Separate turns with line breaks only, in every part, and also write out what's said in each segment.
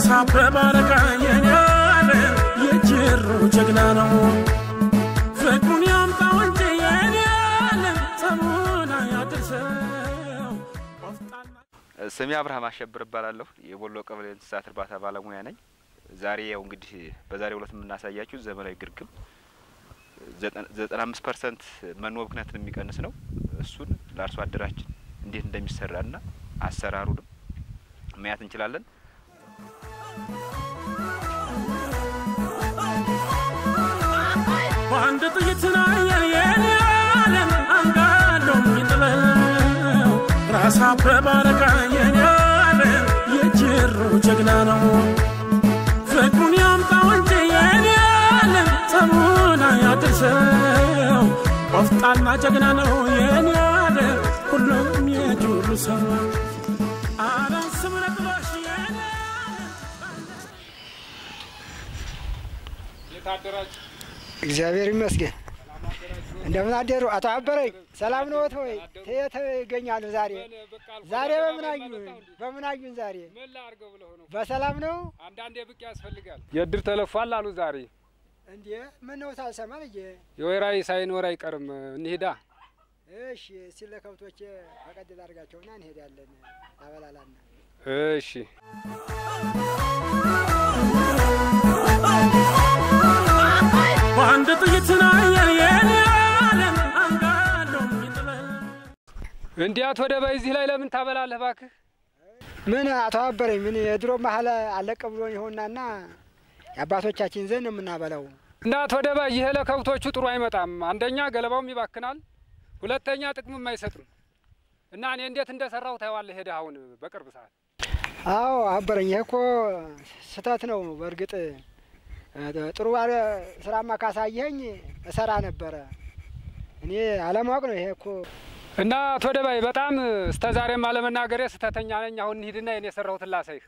ራስ አበበ አረጋ የኔ ያለ የጅሩ ጀግና ነው ፍቅሩን ያምጣው እንጂ የኔ ያለ ጸቡን አያድርሰው ቆፍጣና
ስሜ አብርሃም አሸብር እባላለሁ። የቦሎ ቀበሌ እንስሳት እርባታ ባለሙያ ነኝ። ዛሬ ያው እንግዲህ በዛሬው ዕለት የምናሳያችሁ ዘመናዊ ግርግም ዘጠና አምስት ፐርሰንት መኖ ብክነትን የሚቀንስ ነው። እሱን ለአርሶ አደራችን እንዴት እንደሚሰራና አሰራሩንም ማየት እንችላለን።
በአንድ ጥይት ናየር የኔ ያለም አንጋለው የሚጥለው ራስ አበበ አረጋ የኔ ያለም የጅሩ ጀግና ነው ፍቅሩን ያምጣው እንጂ የኔ ያለም ጸቡን አያድርሰው ቆፍጣና ጀግና ነው የኔ ያለም ሁሉም የጁሩ ሰው አለም ስምረ ጥሎሽ የኔ
እግዚአብሔር ይመስገን። እንደምን አደሩ አቶ አበረኝ? ሰላም ነዎት ወይ? የት ይገኛሉ ዛሬ? ዛሬ በምን አዩን? በምን አዩን ዛሬ?
ምን ላድርገው ብለው ነው?
በሰላም ነው
አንዳንዴ ብቅ ያስፈልጋል። የእድር ተለፏል አሉ ዛሬ።
እንዴ? ምን ነው ሳልሰማ ልጄ?
የወይራ ሳይኖር አይቀርም። እንሂዳ።
እሺ፣ እስቲ ለከብቶቼ ፈቀድ ላድርጋቸውና እንሄዳለን። አበላላና
እሺ
በአንድ ጥይት ናየር የኔ ያለም አንጋለው የሚጥለው
እንዲያት ወደ በዚህ ላይ ለምን ታበላለህ እባክህ?
ምን አቶ አበረኝ? ምን የድሮ መሀል አለቀ ብሎ ይሆናና የአባቶቻችን ዘንድ የምናበላው
እናት ወደ ባይ ይሄ ለከብቶቹ ጥሩ አይመጣም። አንደኛ ገለባውም ይባክናል፣ ሁለተኛ ጥቅምም አይሰጥም። እና እኔ እንዴት እንደሰራው ታየዋለህ ሄደህ አሁን በቅርብ ሰዓት።
አዎ አበረኝ፣ ይሄ እኮ ስህተት ነው። በእርግጥ እ፣ ጥሩ ባለ ስራማ ካሳየኸኝ እሰራ ነበረ። እኔ አለማወቅ ነው። ይሄ እኮ
እና አቶ ደባይ በጣም እስከ ዛሬም አለመናገሬ ስህተተኛ ነኝ። አሁን እንሂድና የኔ የሰራሁትን ላሳይህ።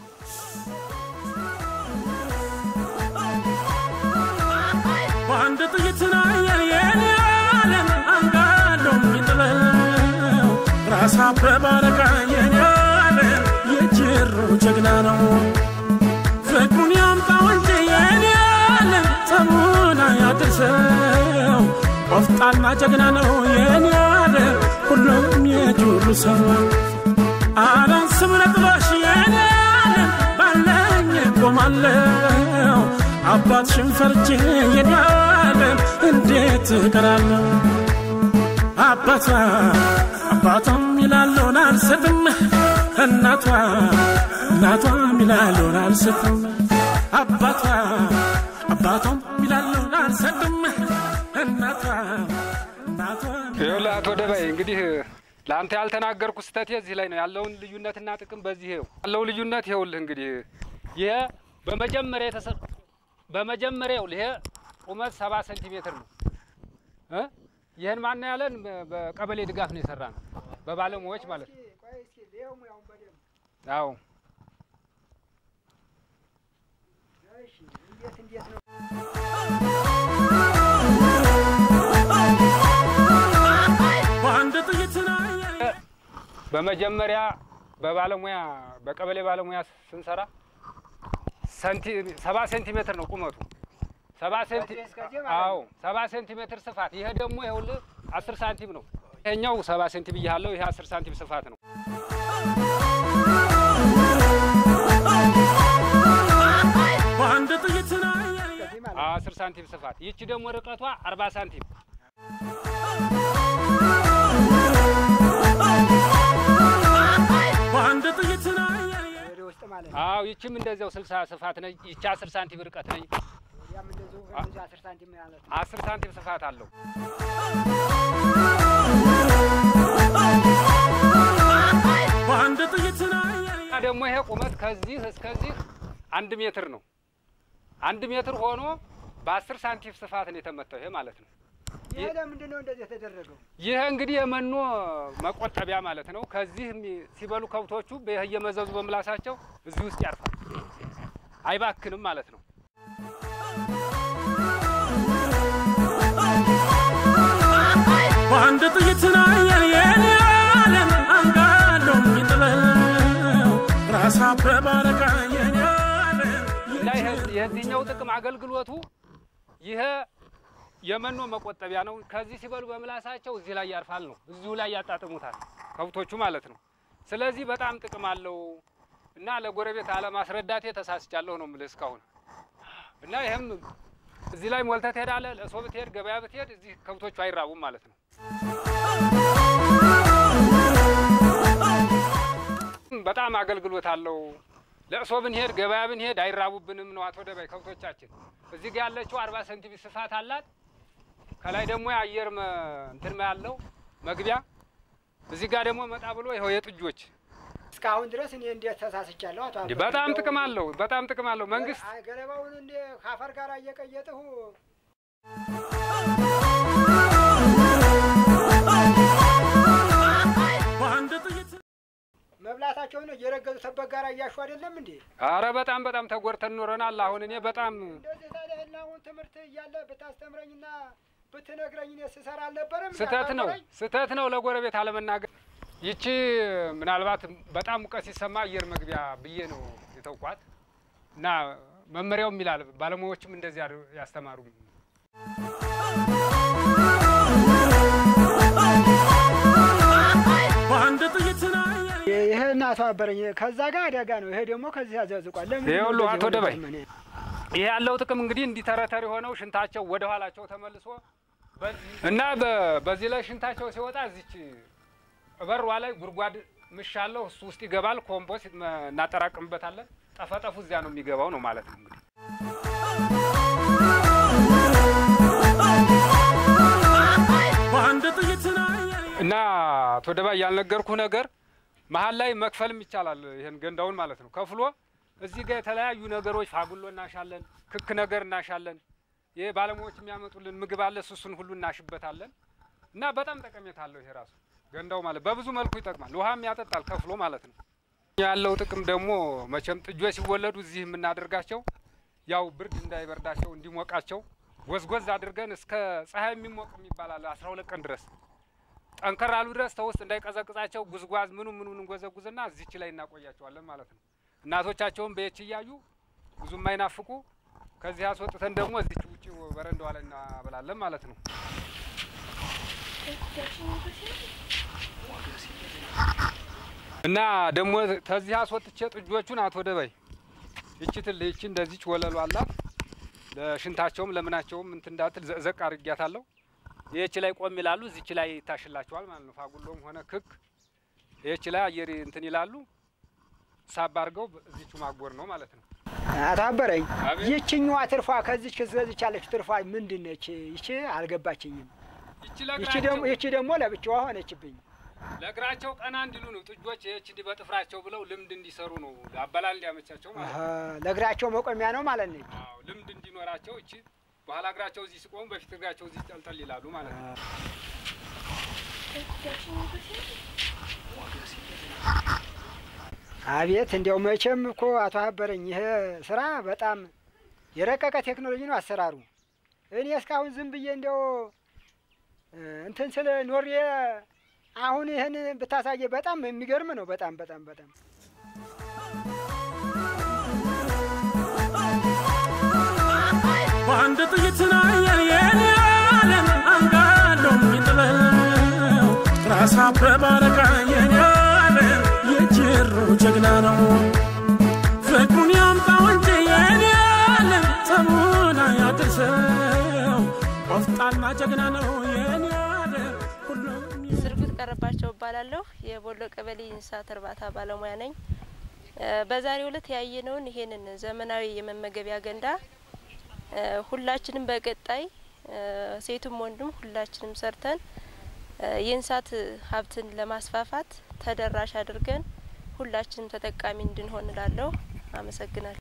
በአንድ ጥይት ናየር የኔ ያለም አንጋለው የሚጥለው ራስ አበበ አረጋ የኔ ያለም የጅሩ ጀግና ነው ፍቅሩን ያምጣው እንጂ የኔ ያለም ጸቡን አያድርሰው ቆፍጣና ጀግና ነው የኔ ያለም ሁሉም የጁሩ ሰው አለን ስምረ ጥሎሽ የኔ ያለም ባለኝ ቆማለሁ አባት ሽንፈርቼ የኔ ያለም እንዴት እቀራለሁ አባቷ አባቷም ይላለውን አልሰጥም እናቷ እናቷም ይላለውን አልሰጥም አባቷ አባቷም ይላለውን አልሰጥም እናቷ እናቷም
ይኸውልህ አቶ ደባይ እንግዲህ ለአንተ ያልተናገርኩ ስህተቴ እዚህ ላይ ነው ያለውን ልዩነትና ጥቅም በዚህ ይኸው ያለው ልዩነት ይኸውልህ እንግዲህ ይሄ በመጀመሪያ የተሰ በመጀመሪያ ይኸውልህ ይሄ ቁመት ሰባ ሴንቲሜትር ነው እ ይህን ማን ነው ያለን በቀበሌ ድጋፍ ነው የሰራ ነው በባለሙያዎች ማለት ነው። አዎ
እንዴት እንዴት ነው
በአንድ ጥይት ናየር
በመጀመሪያ በባለሙያ በቀበሌ ባለሙያ ስንሰራ ሰንቲ ሰባ ሴንቲሜትር ነው ቁመቱ። ሰባ ሴንቲ
ከዚህ እስከዚህ ማለት ነው።
አዎ ሰባ ሴንቲሜትር ስፋት። ይሄ ደግሞ ይኸውልህ አስር ሳንቲም ነው። ይሄኛው ሰባ ሴንቲም ብያለሁ። ይሄ አስር ሳንቲም ስፋት ነው።
በአንድ ጥይት ናየር
ከዚህ ማለት
አዎ አስር ሳንቲም ስፋት። ይቺ ደግሞ ርቀቷ አርባ ሳንቲም
በአንድ ጥይት ናየር
ወደ ውስጥ ማለት ነው።
አዎ ይቺም እንደዚያው ስልሳ ስፋት ነች። ይቺ አስር ሳንቲም ርቀት ነች።
ያም እንደዚሁ እንደዚሁ አስር ሳንቲም ማለት ነው።
አስር ሳንቲም ስፋት አለው።
በአንድ ጥይት ናየር
እና ደግሞ ይሄ ቁመት ከዚህ እስከዚህ አንድ ሜትር ነው። አንድ ሜትር ሆኖ በአስር ሳንቲም ስፋት ነው የተመታው። ይሄ ማለት ነው።
ይሄ ለምንድን ነው እንደዚህ የተደረገው?
ይህ እንግዲህ የመኖ መቆጠቢያ ማለት ነው። ከዚህ የሚ- ሲበሉ ከብቶቹ በይህ እየመዘዙ በምላሳቸው እዚህ ውስጥ ያርፋል፣ አይባክንም ማለት ነው።
በአንድ ጥይት ናየር የኔ ያለም አንጋለው የሚጥለው ራስ አበበ አረጋ የኔ
የዚህኛው ጥቅም አገልግሎቱ ይሄ የመኖ መቆጠቢያ ነው። ከዚህ ሲበሉ በምላሳቸው እዚህ ላይ ያርፋል ነው፣ እዚሁ ላይ ያጣጥሙታል ከብቶቹ ማለት ነው። ስለዚህ በጣም ጥቅም አለው እና ለጎረቤት አለማስረዳቴ ተሳስቻለሁ ነው የምልህ እስካሁን እና ይህም እዚህ ላይ ሞልተህ ትሄዳለህ። ለእሶ ብትሄድ ገበያ ብትሄድ እዚህ ከብቶቹ አይራቡም ማለት ነው። በጣም አገልግሎት አለው። ለእሶ ብንሄድ ገበያ ብንሄድ አይራቡብንም ነው አቶ ደባይ ከብቶቻችን። እዚህ ጋ ያለችው አርባ ሴንቲሜትር ስፋት አላት። ከላይ ደግሞ የአየር መ- እንትን ያለው መግቢያ እዚህ ጋር ደግሞ መጣ ብሎ ይኸው የጥጆች
እስካሁን ድረስ እኔ እንዴት ተሳስቻለሁ? አቶ
እንዲህ
አበበ?
በጣም
እንደው
ጥቅም አለው። በጣም ጥቅም አለው። መንግስት
አይ፣ ገለባውን እንደ ካፈር ጋር እየቀየጥሁ
በአንድ ጥይት
መብላታቸውን እየረገጡ ተበት ጋር እያሹ አይደለም እንዴ?
አረ በጣም በጣም ተጎድተን ኖረናል። አሁን እኔ በጣም
እንደዚህ ታዲያ ይሄን አሁን ትምህርት እያለ ብታስተምረኝና ብትነግረኝ እኔ ስሰራ አልነበረም?
ስህተት ነው
እንዳታበረኝ?
ስህተት ነው ለጎረቤት አለመናገር። ይቺ ምናልባት በጣም ሙቀት ሲሰማ አየር መግቢያ ብዬ ነው የተውኳት እና መመሪያውም ይላል ባለሙያዎችም እንደዚህ አድር- ያስተማሩ
በአንድ ጥይት ናየ
ይሄ እናቷ አበረኝ ከዛ ጋር አደጋ ነው። ይሄ ደግሞ ከዚህ ያዘዝቋል። ለምን
ይሄ ሁሉ
እንደዚህ
አቶ
ሆነ
ደባይ
ዘመኔ?
ይሄ ያለው ጥቅም እንግዲህ እንዲተረተር የሆነው ሽንታቸው ወደ ኋላቸው ተመልሶ እና በ- በዚህ ላይ ሽንታቸው ሲወጣ እዚች በሯ ላይ ጉድጓድ ምሽ አለው እሱ ውስጥ ይገባል። ኮምፖስት መ- እናጠራቅምበታለን። ጠፈጠፉ እዚያ ነው የሚገባው ነው ማለት ነው እንግዲህ
በአንድ ጥይት ናየ
እና አቶ ደባይ ያልነገርኩህ ነገር መሀል ላይ መክፈልም ይቻላል። ይሄን ገንዳውን ማለት ነው ከፍሎ እዚህ ጋር የተለያዩ ነገሮች ፋጉሎ እናሻለን፣ ክክ ነገር እናሻለን። ይሄ ባለሙያዎች የሚያመጡልን ምግብ አለ፣ እሱን ሁሉ እናሽበታለን። እና በጣም ጠቀሜታ አለው ይሄ ራሱ ገንዳው ማለት በብዙ መልኩ ይጠቅማል። ውሃም ያጠጣል ከፍሎ ማለት ነው። ያለው ጥቅም ደግሞ መቼም ጥጆች ሲወለዱ እዚህ የምናደርጋቸው ያው ብርድ እንዳይበርዳቸው እንዲሞቃቸው ጎዝጎዝ አድርገን እስከ ፀሐይ የሚሞቅ የሚባላል አስራ ሁለት ቀን ድረስ ጠንከር አሉ ድረስ ተውስጥ እንዳይቀዘቅዛቸው ጉዝጓዝ ምኑ ምኑን እንጎዘጉዝና እዚች ላይ እናቆያቸዋለን ማለት ነው። እናቶቻቸውን በየች እያዩ ብዙም አይናፍቁ። ከዚህ አስወጥተን ደግሞ እዚች ውጭ በረንዳዋ ላይ እናበላለን ማለት ነው። እና ደግሞ ከዚህ አስወጥቼ ጥጆቹን አቶ ደባይ ይቺ ትል ይቺ እንደዚች ወለሉ አላት ለሽንታቸውም ለምናቸውም እንትን እንዳትል ዘቅዘቅ አድርጊያታለሁ። ይህች ላይ ቆም ይላሉ፣ እዚች ላይ ይታሽላቸዋል ማለት ነው። ፋጉሎም ሆነ ክክ ይህች ላይ አየር እንትን ይላሉ። ሳብ አድርገው እዚቹ ማጎር ነው ማለት ነው።
አቶ አበረኝ
አቤት።
ይችኛዋ ትርፏ ከዚች ከዚች ያለች ትርፏ ምንድን ነች? ይቺ አልገባችኝም።
ይቺ
ይቺ ደግሞ
ለእግራቸው
ይቺ ደግሞ ለብቻዋ ሆነችብኝ።
ለእግራቸው ቀና እንዲሉ ነው ጥጆች ይህች እንዲህ በጥፍራቸው ብለው ልምድ እንዲሰሩ ነው አበላል እንዲያመቻቸው ማለት
አሀ፣
ነው።
ለእግራቸው መቆሚያ ነው ማለት ነች።
አዎ ልምድ እንዲኖራቸው እቺ በኋላ እግራቸው እዚህ ሲቆሙ በፊት እግራቸው እዚህ ጠልጠል ይላሉ ማለት ነው።
አቤት እንዲያው መቼም እኮ አቶ አበረኝ ይሄ ስራ በጣም የረቀቀ ቴክኖሎጂ ነው አሰራሩ። እኔ እስካሁን ዝም ብዬ እንዲያው እ፣ እንትን ስለ ኖሬ አሁን ይህን ብታሳየ በጣም የሚገርም ነው። በጣም በጣም በጣም
በአንድ ጥይት ናየ የኔ ዓለም አንጋሎ የሚጥለው ራስ አበበ አለቃ የኔ ዓለም የጅሩ ጀግና ነው። ፍቅሩን ያምጣው እንጂ የኔ ዓለም ጸቡን አያድርሰው። ቆፍጣና ጀግና ነው የኔ ዓለም ሁሉም
ስርጉት ቀረባቸው እባላለሁ። የቦሎ ቀበሌ እንስሳት እርባታ ባለሙያ ነኝ። እ፣ በዛሬው ዕለት ያየነውን ይሄንን ዘመናዊ የመመገቢያ ገንዳ እ፣ ሁላችንም በቀጣይ እ፣ ሴቱም ወንዱም ሁላችንም ሰርተን እ፣ የእንስሳት ሀብትን ለማስፋፋት ተደራሽ አድርገን ሁላችንም ተጠቃሚ እንድንሆን እላለሁ። አመሰግናለሁ።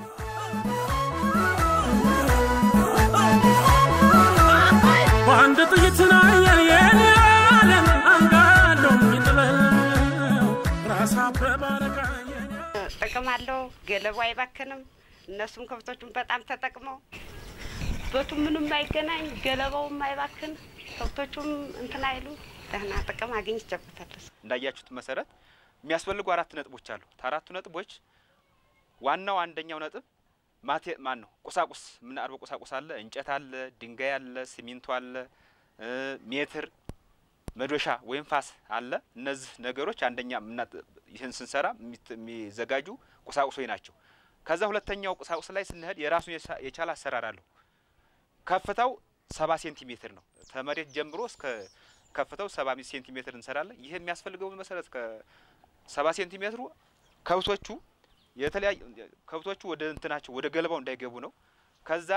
በአንድ ጥይት ናየ የኔ ዓለም አንጋሎ የሚጥለው ራስ አበበ አለቃ የኔ
ጥቅም አለው። ገለቡ አይባክንም። እነሱም ከብቶቹም በጣም ተጠቅመው በቱ ምንም አይገናኝ፣ ገለባውም አይባክን፣ ከብቶቹም እንትን አይሉ ደህና ጥቅም አግኝቼበታለሁ።
እንዳያችሁት መሰረት የሚያስፈልጉ አራት ነጥቦች አሉ። ከአራቱ ነጥቦች ዋናው አንደኛው ነጥብ ማቴ ማን ነው ቁሳቁስ የምናቀርበው ቁሳቁስ አለ፣ እንጨት አለ፣ ድንጋይ አለ፣ ሲሚንቶ አለ፣ እ ሜትር መዶሻ ወይም ፋስ አለ። እነዚህ ነገሮች አንደኛ ምና- ይህን ስንሰራ የሚት- የሚዘጋጁ ቁሳቁሶች ናቸው። ከዛ ሁለተኛው ቁሳቁስ ላይ ስንሄድ የራሱን የሳ- የቻለ አሰራር አለው። ከፍታው ሰባ ሴንቲሜትር ነው። ከመሬት ጀምሮ እስከ ከፍታው ሰባ አምስት ሴንቲሜትር እንሰራለን። ይህ የሚያስፈልገው መሰረት ከሰባ ሴንቲሜትሩ ከብቶቹ የተለያዩ ከብቶቹ ወደ እንትናቸው ወደ ገለባው እንዳይገቡ ነው። ከዛ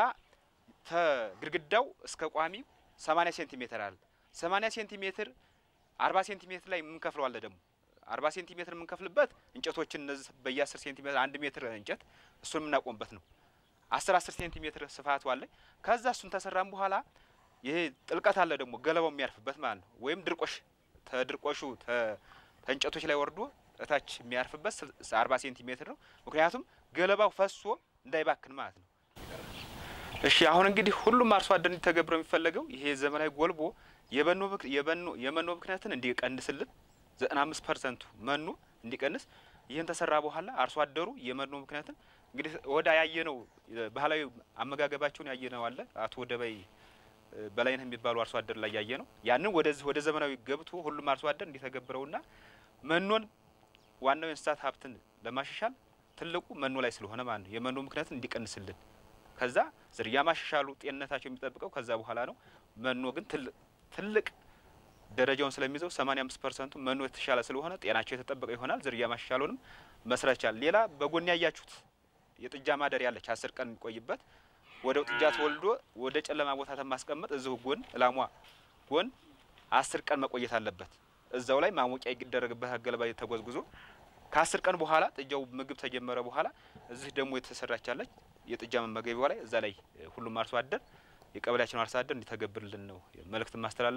ተግድግዳው እስከ ቋሚው ሰማኒያ ሴንቲሜትር አለ። ሰማኒያ ሴንቲሜትር አርባ ሴንቲሜትር ላይ የምንከፍለው አለ ደግሞ አርባ ሴንቲሜትር የምንከፍልበት እንጨቶችን እነዚህ በየአስር ሴንቲሜትር አንድ ሜትር እንጨት እሱን የምናቆምበት ነው። አስር አስር ሴንቲሜትር ስፋቱ አለ። ከዛ እሱን ተሰራም በኋላ ይሄ ጥልቀት አለ ደግሞ ገለባው የሚያርፍበት ማለት ነው። ወይም ድርቆሽ ተድርቆሹ ተ- ተእንጨቶች ላይ ወርዶ እታች የሚያርፍበት አርባ ሴንቲሜትር ነው። ምክንያቱም ገለባው ፈሶ እንዳይባክን ማለት ነው። እሺ አሁን እንግዲህ ሁሉም አርሶ አደር እንዲተገብረው የሚፈለገው ይሄ ዘመናዊ ጎልቦ የበኖ ብክ- የበኖ የመኖ ብክነትን እንዲቀንስልን ዘጠና አምስት ፐርሰንቱ መኖ እንዲቀንስ ይህን ተሰራ በኋላ አርሶ አደሩ የመኖ ምክንያትን እንግዲህ ወደ ያየነው ባህላዊ አመጋገባቸውን ያየነው አለ አቶ ወደበይ እ፣ በላይነህ የሚባሉ አርሶ አደር ላይ ያየ ነው። ያንን ወደዚህ ወደ ዘመናዊ ገብቶ ሁሉም አርሶ አደር እንዲተገብረውና መኖን ዋናው የእንስሳት ሀብትን ለማሻሻል ትልቁ መኖ ላይ ስለሆነ ማለት ነው የመኖ ምክንያትን እንዲቀንስልን ከዛ ዝርያ ማሻሻሉ ጤንነታቸው የሚጠብቀው ከዛ በኋላ ነው። መኖ ግን ትልቅ ትልቅ ደረጃውን ስለሚይዘው 85 ፐርሰንቱ መኖ የተሻለ ስለሆነ ጤናቸው የተጠበቀ ይሆናል። ዝርያ ማሻሻሉንም መስራት ይቻላል። ሌላ በጎን ያያችሁት የጥጃ ማደር ያለች አስር ቀን የሚቆይበት ወደው ጥጃ ተወልዶ ወደ ጨለማ ቦታ ተማስቀመጥ እዚሁ ጎን እላሟ ጎን አስር ቀን መቆየት አለበት። እዛው ላይ ማሞቂያ ይደረግበት ገለባ ተጎዝጉዞ ከአስር ቀን በኋላ ጥጃው ምግብ ተጀመረ በኋላ እዚህ ደግሞ የተሰራቻለች የጥጃ መመገቢያዋ ላይ እዛ ላይ ሁሉም አርሶ አደር የቀበሌያችን አርሶ አደር እንዲተገብርልን ነው መልእክት ማስተላለፍ።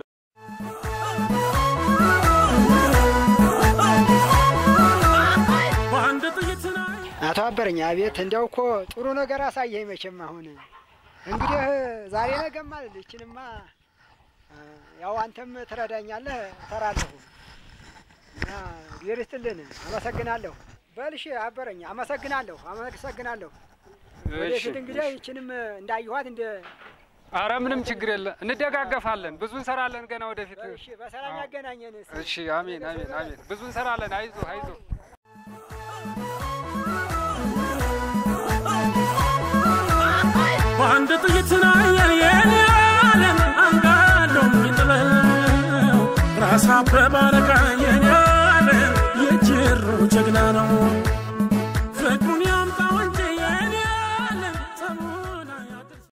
በአንድ ጥይት ላይ
አቶ አበረኝ አቤት፣ እንዲያው እኮ ጥሩ ነገር አሳየኝ። መቼም አሁን እንግዲህ ዛሬ ነገም አልል ይችንማ አ፣ ያው አንተም ትረዳኛለህ እሰራለሁ እና እግዚአብሔር ይስጥልን። አመሰግናለሁ። በልሽ አበረኝ፣ አመሰግናለሁ፣ አመሰግናለሁ። ወደፊት እንግዲህ ይችንም እንዳየኋት እንደ
አረ ምንም ችግር የለ፣ እንደጋገፋለን። ብዙ እንሰራለን ገና ወደፊት።
እሺ፣ በሰላም ያገናኘን። እስኪ።
እሺ፣ አሜን አሜን አሜን። ብዙ እንሰራለን። አይዞ አይዞ።
በአንድ ጥይት ላይ የኔ ዓለም አንጋሎ የሚጥለው ራስ አበበ አረጋ የኔ ዓለም የጅሩ ጀግና ነው።